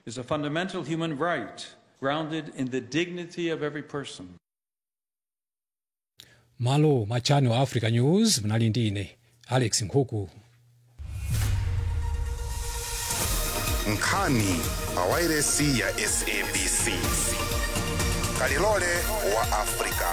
is a fundamental human right grounded in the dignity of every person. malo mwa channel africa news mnali ndi ine alex nkhuku nkhani pawairesi ya sabc kalilole wa afrika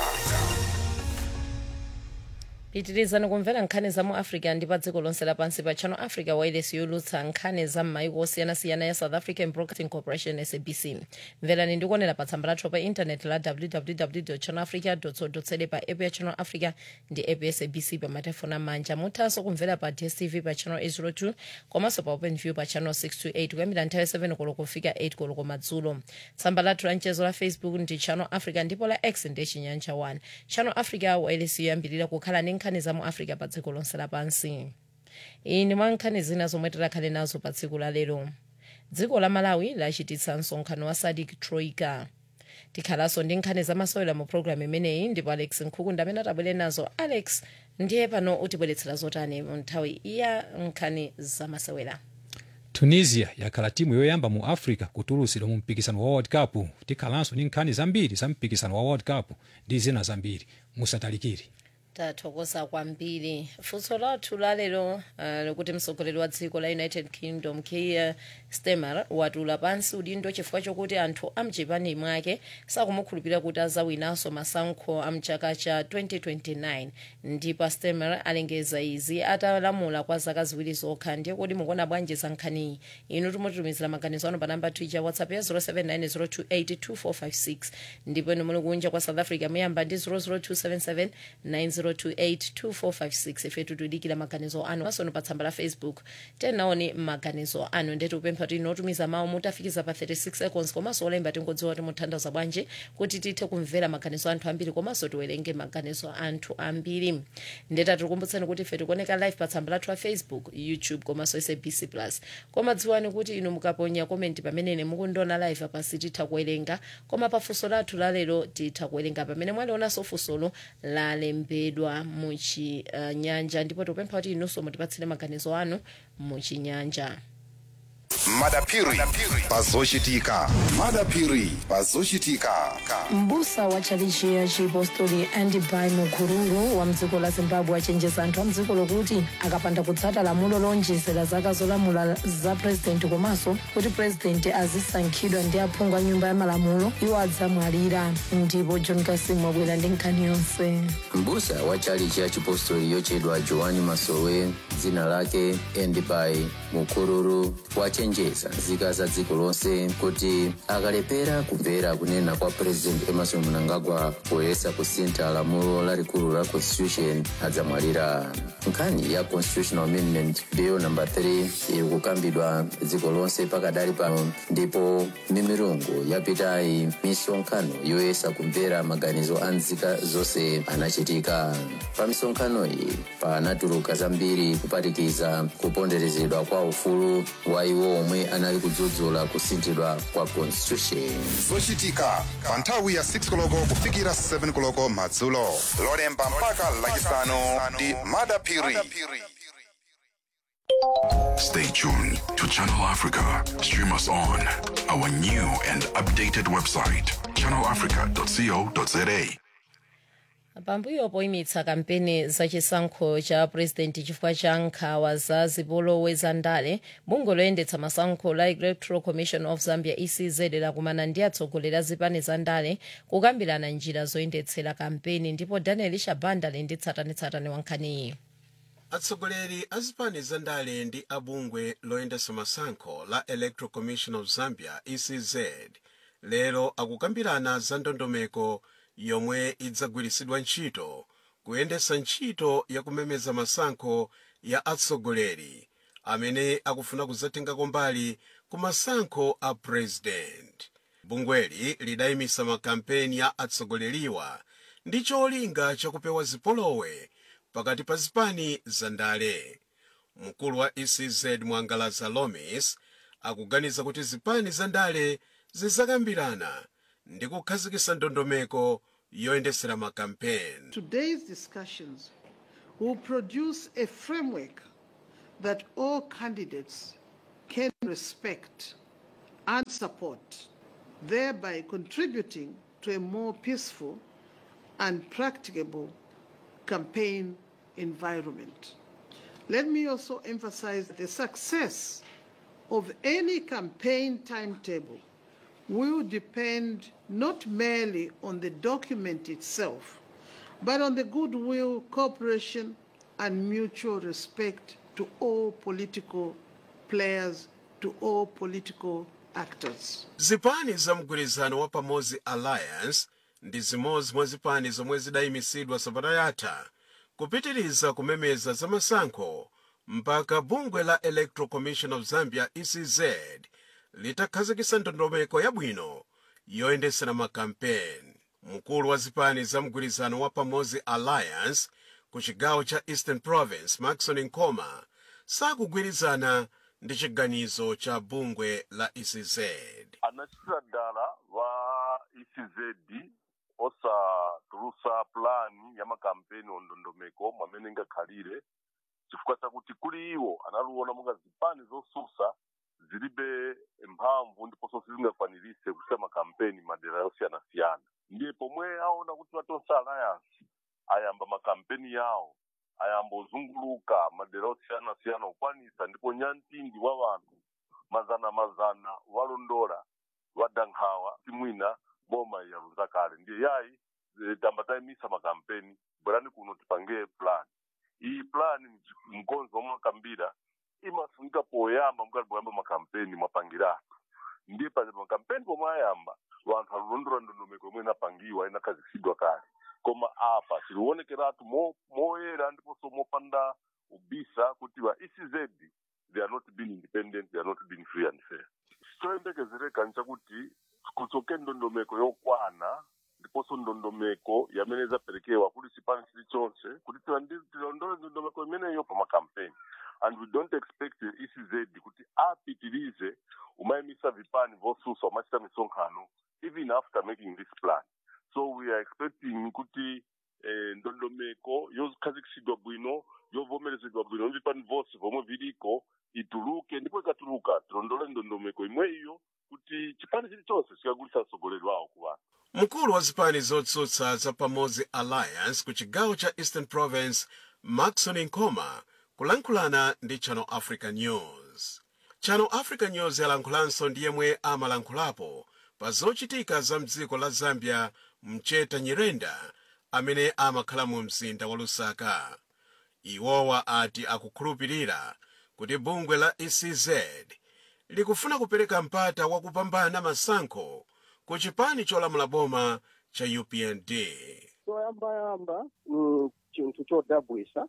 pitirizani kumvera nkhani za mu africa ndi pa dziko lonse lapansi pa channel africa wireless yolutsa nkhani za m'mayiko osiyanasiyana ya south african broadcasting corporation sabc mverani ndikuonera pa tsamba lathu pa intaneti la www channel africa co pa app ya channel africa ndi app ya sabc pa matefoni amanja muthanso kumvera pa dstv pa channel 802 komanso pa open view pa channel 628 kuyambira nthawi 7 koloko kufika 8 koloko madzulo tsamba lathu la mchezo la facebook ndi channel africa ndipo la x ndi chinyanja 1 channel africa wireless yoyambirira kukhala ndi nkhani za mu africa pa dziko lonse lapansi iyi ndi mwa nkhani zina zomwe tikhale nazo pa tsiku la lero dziko la malawi lachititsa msonkhano wa sadik troika tikhalanso ndi nkhani zamasewera mu programu imeneyi ndipo alex nkhukunda amene atabwere nazo alex ndiye pano utibweretsera zotani mu nthawi ya nkhani zamasewera tunisia yakhala timu yoyamba mu africa kutulusidwa mu mpikisano wa world cup tikhalanso ndi nkhani zambiri za mpikisano wa world cup ndi zina zambiri musatalikire tathokoza kwambiri funso lathu lalero uh, likuti mtsogoleri wa dziko la united kingdom keir starmer watula pansi udindo chifukwa chokuti anthu amchipani mwake sakumukhulupirira kuti azawinanso masankho amchaka cha 2029 ndipo starmer alengeza izi atalamula kwa zaka ziwiri zokha ndiye kuti mukuona bwanji za nkhaniyi inu timutitumizira maganizo anu pa namba twitter whatsapp ya 0790282456 ndipo inu muli kunja kwa south africa muyamba ndi 00277 902825456 ifetu tudikira maganizo anu masono pa tsamba la facebook tenaoni maganizo anu ndetu upempha kuti inotumiza mawu mutafikiza pa 36 seconds komanso olemba tingodziwa kuti muthandaza bwanji kuti tithe kumvera maganizo anthu ambiri komanso tiwerenge maganizo anthu ambiri ndeta tikukumbutsani kuti ife tikuoneka live pa tsamba lathu la facebook youtube komanso sabc plus koma dziwani kuti inu mukaponya komenti pamenene mukundiona live apasi titha kuwerenga koma pafunso lathu lalero titha kuwerenga pamene mwalionanso funsolo lalembedwa muchinyanja uh, ndipo tikupempha kuti inunso mutipatsire maganizo anu muchinyanja madapiri pazochitika madapiri pazochitika mbusa wa tchalichi ya chipostori andibai mukururu wa mdziko la zimbabwe achenjeza anthu a mdziko lokuti akapanda kutsata lamulo lonjezera zaka zolamula za purezidenti komanso kuti purezidenti azisankhidwa ndi aphungu a nyumba ya malamulo iwo adzamwalira ndipo john kasim wabwera ndi nkhani yonse mbusa wa tchalichi ya chipostori yochedwa joani masowe dzina lake endibai mukururu wachenjeza nzika za dziko lonse kuti akalepera kumvera kunena kwa president emerson mnangagwa poyesa kusintha lamulo lalikulu la constitution adzamwalira nkhani ya constitutional amendment bill number 3 iri kukambidwa dziko lonse pakadali pano ndipo mimirungu yapitayi misonkhano yoyesa kumvera maganizo a nzika zonse anachitika pa misonkhano iyi panatuluka zambiri kuphatikiza kuponderezedwa kwa ufulu wa iwo omwe anali kudzudzula kusinthidwa kwa constitution zochitika pa nthawi ya 6 koloko kufikira 7 koloko madzulo lolemba mpaka lachisanu ndi madapiri Stay tuned to Channel Africa. Stream us on our new and updated website, channelafrica.co.za. pambuyo poyimitsa kampeni zachisankho cha purezidenti chifukwa cha nkhawa za zipolowe za ndale bungwe loyendetsa masankho la electoral commission of zambia ecz lakumana ndi atsogoleri a zipani za ndale kukambirana njira zoyendetsera kampeni ndipo daniel shabanda ali ndi tsatanetsatane wa nkhaniyi atsogoleri a zipani za ndale ndi abungwe loyendetsa masankho la electoral commission of zambia ecz lero akukambirana za ndondomeko yomwe idzagwiritsidwa ntchito kuyendetsa ntchito yakumemeza masankho ya atsogoleri amene akufuna kudzatengako mbali ku masankho a president bungweli lidayimisa makampeni ya atsogoleriwa ndi cholinga chakupewa zipolowe pakati pa zipani za ndale mkulu wa ecz mwangalaza lomis akuganiza kuti zipani za ndale zidzakambirana ndi kukhazikitsa ndondomeko yoyendetsera makampeni Today's discussions will produce a framework that all candidates can respect and support, thereby contributing to a more peaceful and practicable campaign environment. Let me also emphasize the success of any campaign timetable will depend not merely on the document itself, but on the goodwill, cooperation, and mutual respect to all political players, to all political actors. zipani za mgwirizano wa pamodzi alliance ndi zimodzi mwa zipani zomwe zidayimisidwa sabata yatha kupitiriza kumemeza za masankho mpaka bungwe la electoral commission of zambia ecz litakhazikitsa ndondomeko yabwino yoyendetsera makampeni mkulu wa zipani za mgwirizano wa pamodzi alliance ku chigawo cha eastern province maxon nkoma sakugwirizana ndi chiganizo cha bungwe la ecz anachitira dala va ecz osatulusa pulani ya makampeni ondondomeko mwamene ingakhalire chifukwa chakuti kuli iwo analuona monga zipani zosusa zilibe mphamvu ndiponso sizingakwanirise kuchita makampeni madera yosiyanasiyana ndiye pomwe aona kuti vatonse alliance ayamba makampeni yawo ayamba ozunguluka madera osiyanasiyana kukwanisa ndipo nyantindi wa vanthu mazana mazana walondola wadankhawa timwina boma yaluza kale ndiye yayi eh, tamba tayimisa makampeni bwerani kuno tipange plan iyi plan mkonzo omwe akambira imafunika poyamba mukati poyamba makampeni mwapangiratu ndiye pa makampeni pomwe ayamba vanthu alulondola ndondomeko yomwe inapangiwa inakhazikitsidwa kale koma apa tilionekeratu mo- moyera ndiponso mopanda ubisa kuti va ecz they are not being independent they are not being free and fair choyembekezereka nchakuti kutsoke ndondomeko yokwana ndiponso ndondomeko yamene idzaperekewa kuli chipani chilichonse kuti tilandi- tilondole ndondomeko imeneyo pa makampeni and we don't expect the ecz kuti apitirize umayimisa vipani vosusa umachita misonkhano even after making this plan so we are expecting kuti eh, ndondomeko yokhazikitsidwa bwino yovomerezedwa bwino vipani vose vomwe viliko ituluke ndipo ikatuluka tilondole ndondomeko imwe iyo kuti chipani chilichonse chikagulitsa mtsogoleri wawo ku vanthu mkulu wa zipani zotsutsa za pamodzi alliance ku chigawo cha eastern province maxon nkoma kulankhulana ndi channel africa news channel africa news yalankhulanso ndi yemwe amalankhulapo pa zochitika za mdziko la zambia mcheta nyirenda amene amakhala mu mzinda wa lusaka iwowa ati akukhulupirira kuti bungwe la ecz likufuna kupereka mpata wakupambana masankho ku chipani cholamula boma cha upnd choyambayamba ni chinthu chodabwisa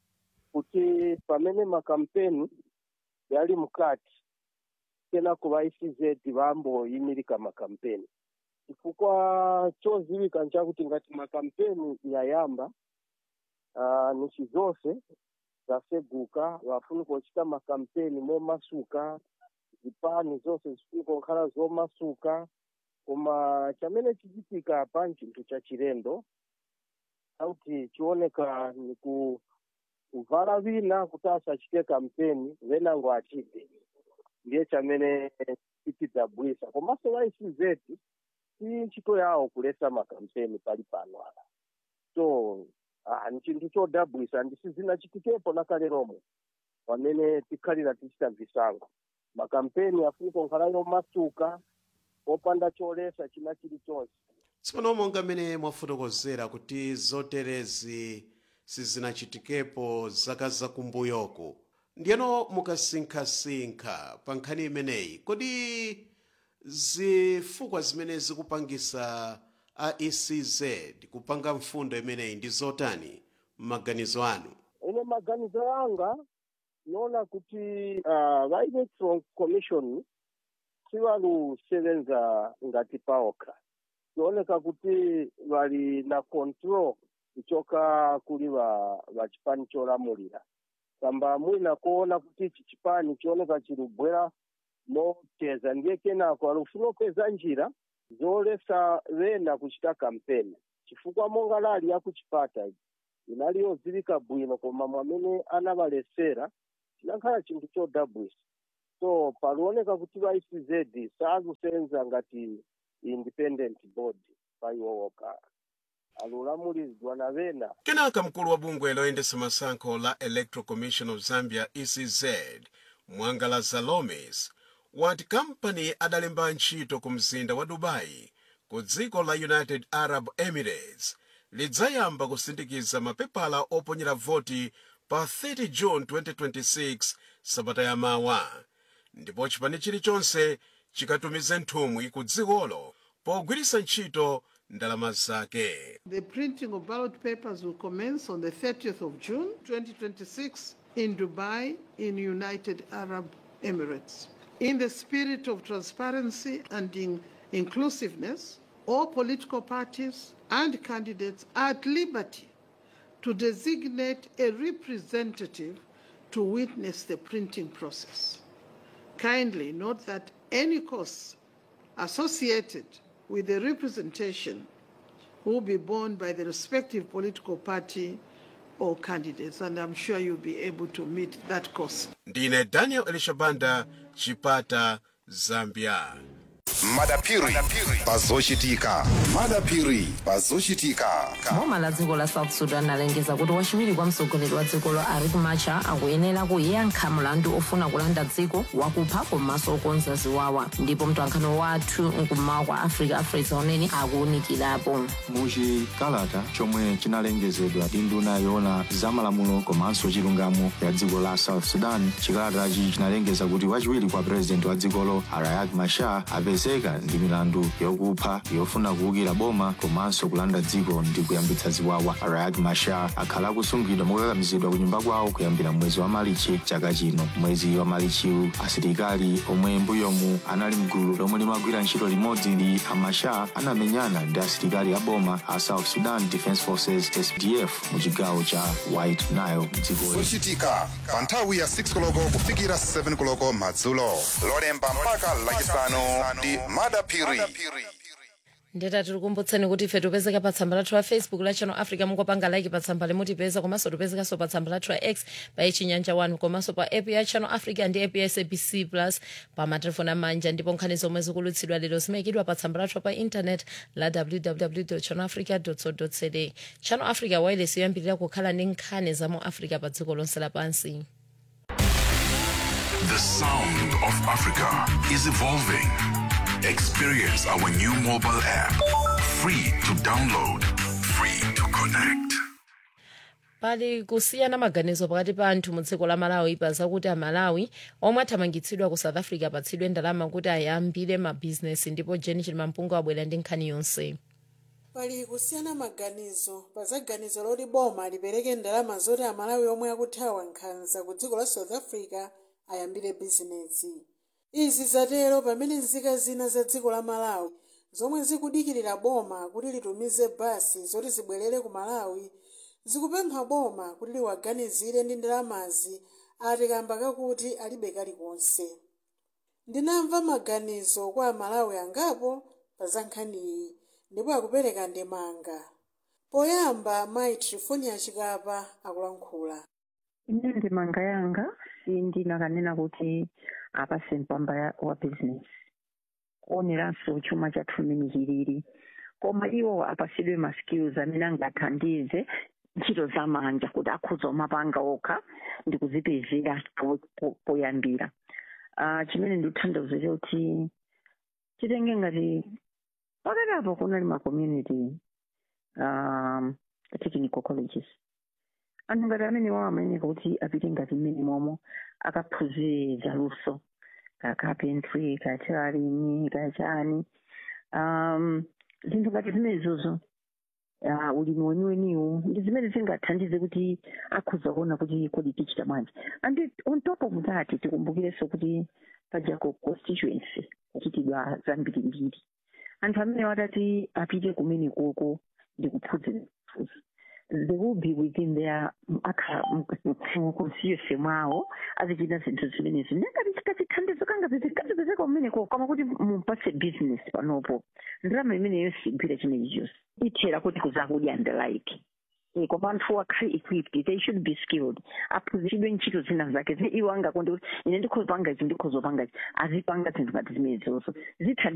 kuti pamene makampeni yali mkati kenako va ecz vamboyimirika makampeni chifukwa choziwika nchakuti ngati makampeni yayamba uh, nchi zonse zaseguka vafunika kuchita makampeni momasuka zipani zonse zifunika kukhala zomasuka koma chamene chichitika apa nchinthu cha chilendo sauti chioneka ni ku kuvala vina kuti asachite kampeni venango achite ndiye chamene chitidabwisa komanso va ecz si ntchito yawo kulesa makampeni pali pano apa so ah, ni chinthu chodabwisa ndisizinachitikepo nakale lomwe pamene tikhalira tichita visango makampeni afunika kukhala yomasuka opanda cholesa china chilichonse tsopano monga mmene mwafotokozera kuti zoterezi sizinachitikepo zaka zakumbuyoku ndiyeno mukasinkhasinkha pa nkhani imeneyi kodi zifukwa zimene zikupangisa a ecz kupanga mfundo imeneyi ndi zotani m'maganizo anu ine maganizo anga niona kuti uh, va electoral commission sivalusevenza ngati paokha tioneka kuti vali na control kuchoka kuli va va chipani cholamulira kamba mwina kuona kuti ichi chipani chioneka chilibwera moteza ndiye kenako alufuna kupeza njira zolesa vena kuchita kampeni chifukwa monga lali yakuchipata iji inali yodziwika bwino koma mwamene anavalesera chinakhala chinthu chodabwisa so palioneka kuti va ecz sakusenza ngati independent body pa iwo wokha alulamulizidwa na vena kenaka mkulu wa bungwe loyendesa masankho la electoral commission of zambia ecz mwangala zalomes wati kampani adalemba ntchito ku mzinda wa dubai ku dziko la united arab emirates lidzayamba kusindikiza mapepala oponyera voti pa 30 june 2026 sabata yamawa ndipo chipani chilichonse chikatumize nthumwi ku dzikolo pogwiritsa ntchito ndalama zake The printing of ballot papers will commence on the 30th of June 2026 in Dubai, in United Arab Emirates. In the spirit of transparency and in inclusiveness, all political parties and candidates are at liberty to designate a representative to witness the printing process. Kindly note that any costs associated with the representation will be borne by the respective political party or candidates, and I'm sure you'll be able to meet that cost. ndine daniel elishabanda chipata zambia madapiri pazochitika madapiri pazochitika boma la dziko la south sudan alengeza kuti wachiwiri kwa mtsogoleri wa dzikolo riek machar akuyenera kuyankha mlandu ofuna kulanda dziko wakupha komanso okonza ziwawa ndipo mtolankhani wathu mkummawa kwa africa afresa unene akuwunikirapo muchikalata chomwe chinalengezedwa ndi nduna yoona zamalamulo komanso chilungamo ya dziko la south sudan chikalatachi chinalengeza kuti wachiwiri kwa purezidenti wa dzikolo riek machar apezeka ndi milandu yokupha yofuna kuwukira boma komanso kulanda dziko ndi kuyambitsa ziwawa riek machar akhala akusungidwa mokakamizidwa ku nyumba kwawo kuyambira mwezi wa malichi chaka chino mwezi wa malichiwu asilikali omwe mbuyomu anali mgulu lomwe limagwira ntchito limodzi ndi amachar anamenyana ndi asilikali a boma a south sudan defense forces sdf mu chigawo cha white nile mdzikoli zochitika pa nthawi ya 6 koloko kufikira 7 koloko madzulo lolemba mpaka lachisanu ndi madapiri ndeta tikukumbutseni kuti ife tipezeka pa tsamba lathu la facebook la channel africa mungopanga like pa tsamba limutipeza komanso tipezekanso pa tsamba lathu la x pa chinyanja 1 komanso pa app ya channel africa ndi app ya sabc plus pa matelefoni amanja ndipo nkhani zomwe zikulutsidwa lero zimayikidwa pa tsamba lathu pa internet la www channel africa co za channel africa wireless yoyambirira kukhala ndi nkhani za mu africa pa dziko lonse lapansi The sound of Africa is evolving. Experience our new mobile app. Free to download, free to connect. pali kusiyana maganizo pakati pa anthu mu dziko la malawi pa zakuti amalawi omwe athamangitsidwa ku south africa apatsidwe ndalama kuti ayambire mabhizinesi ndipo jeni chilimampungu abwera ndi nkhani yonse pali kusiyana maganizo pa za ganizo loti boma lipereke ndalama zoti amalawi omwe akuthawa nkhanza ku dziko la south africa ayambire bizinesi izi zatero pamene nzika zina za dziko la malawi zomwe zikudikirira boma kuti litumize basi zoti zibwerere ku malawi zikupempha boma kuti liwaganizire ndi ndalamazi ati kamba kakuti alibe kalikonse ndinamva maganizo kwa amalawi angapo pa za nkhaniyi ndipo akupereka ndemanga poyamba mayi trifonia chikapa akulankhula ine ndemanga yanga sindinakanena kuti apase mpamba ya- wa business kuoneranso chuma chathu mmene chilili koma iwo apasidwe ma skills amene angathandize ntchito zamanja kuti akhuza umapanga okha ndi kuzipezera po- po- poyambira Ah, chimene ndikuthandauza kuti chitenge ngati pakati kunali ma community um, technical colleges anthu ngati amene wawo amayeneka kuti apite ngati mmene momwe akaphunzire zaluso ka carpentry ka tailoring ka chani um, zinthu ngati zimenezozo uh, ulimi weniweniwu ndi zimene zingathandize kuti akhuza kuona kuti kodi tichita bwanji and on top of that tikumbukirenso kuti pajako constituency kuchitidwa zambirimbiri anthu amene watati apite kumene koko ndi kuphunzira kuphunzira they will be within their akha constituency mwawo azichita zinthu zimenezi nengati chikachithandizo kanga zikazipezeka kumeneko kama kuti mupase business panopo ndalama imeneyo sigwira chimenechi chonse ithera kuti kuzakudya and like Eh, koma anthu akhale equipped they should be skilled aphunzitsidwe ntchito zina zake zi iwo angakonde kuti ine ndikhoza panga ichi ndikhoza panga ichi azipanga zinthu ngati zimenezonso zitha